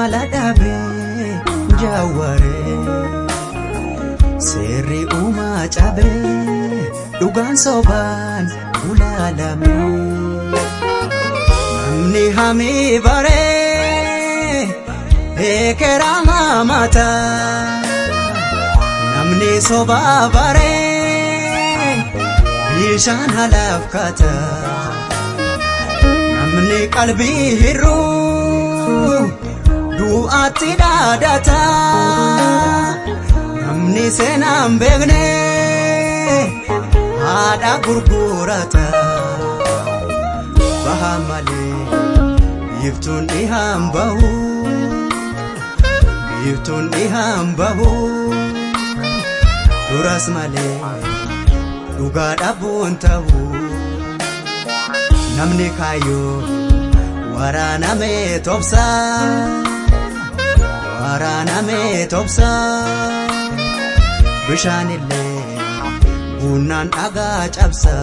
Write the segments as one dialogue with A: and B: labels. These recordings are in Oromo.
A: mala dhaabee jaawwaree seerri uumaa cabee dhugaan sobaan ulaalame namni hamii baree eekera mamata namni sobaa baree bishaan halaaf kata namni qalbii hir'uu du'aatti dhaadata namni seenaan beekne haadha gurgurata baha malee biiftuun dhihaan bahu biiftuun dhihaan bahu turas malee dhugaa dhabuun ta'u namni kaayyoo waraanamee tobsa waraanamee tobsa bishaanillee bunnaan dhagaa cabsa.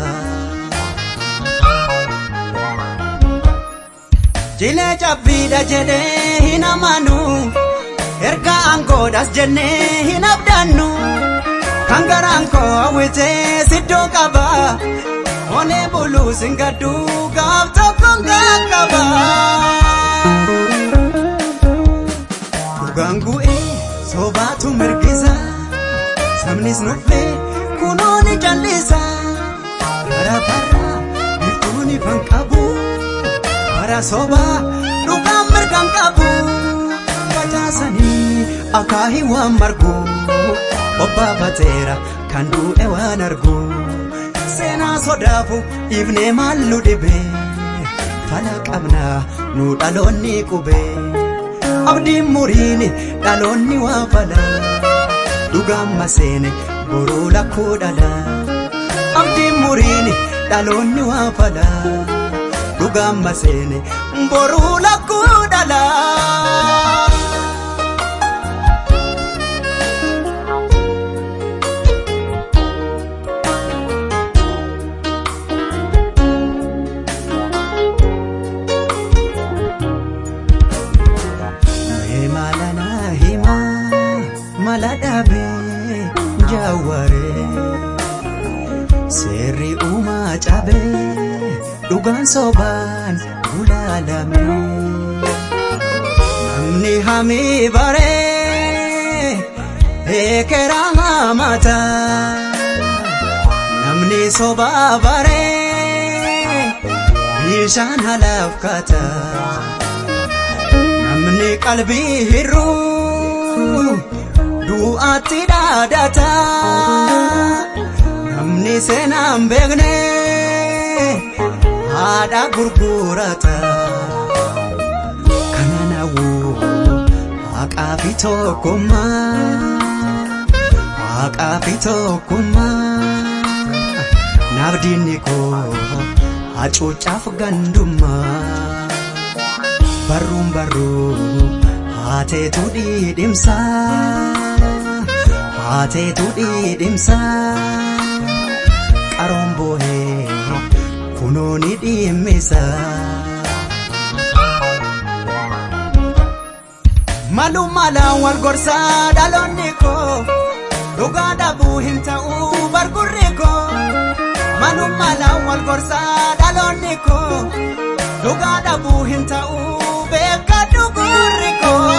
A: Jilee cabbiidha jedhee hin amanu erga aangoodhas jennee hin abdannu kan garaan koo hawwitee siddoo qaba olee buluu singaddu gaaf tokkoon qaqqaba. Dhugaan gu'ee sobaatu mirgisa sabnis nuffee kunoo ni jallisa bara bara biftuun ifan qabu bara sobaa dhugaan mirgaan qabu facaasanii akaahii waan margu obbaafateera kan du'e waan argu seenaa sodaafu ifnee maal nu dhibe fala qabna nu dhaloonni qube abdiin muriin dhaloonni waa fala dhugaan maseene boruu lakkuu dhala abdiin muriin dhaloonni waa fala dhugaan maseene boruu lakkuu dhala. malana hima mala dhaabee jaawwaree seerri uumaa cabee dhugaan sobaan ulaalame namni hamii baree eekera mamata namni sobaa baree bishaan halaaf kata. namni qalbii hir'uu du'aatti dhaadata namni seenaan beekne haadha gurgurata kana nawuu haqaa fi tokkummaa haqaa fi tokkummaa nabdiinni koo hacuucaaf gandummaa. barruun barruu haateetu dhiidhimsa haateetu dhiidhimsa qaroon boohee kunoo ni dhiimmisa. Malu malaan wal gorsaa dhaloonni koo dhugaa dhabuu hin ta'uu bargurri koo malu malaan wal gorsaa dhaloonni koo dhugaa dhabuu hin ta'uu beekadhu gurri koo.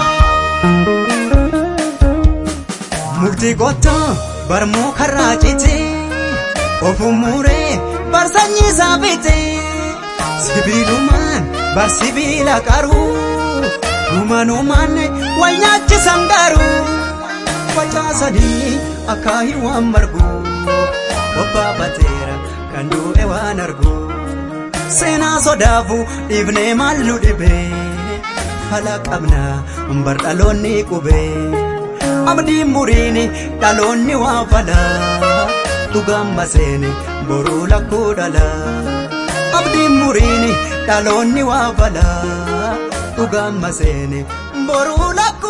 A: Mukti gottoo barmuu karraa cite ofuun muuree bar sanyii isaa bite sibiilumaan bar sibiila qaruu dhumanumaan wal nyaachisan garuu facaasanii akaahii waan margu bobbaafateera kan du'e waan argu. seenaa sodaafu dhiifnee maal nu dhibe fala qabna bar dhaloonni qube abdiin muriin dhaloonni waa fala dhugaan maseene boruu lakkuu dhala abdiin muriin dhaloonni waa fala dhugaan maseene boruu lakkuu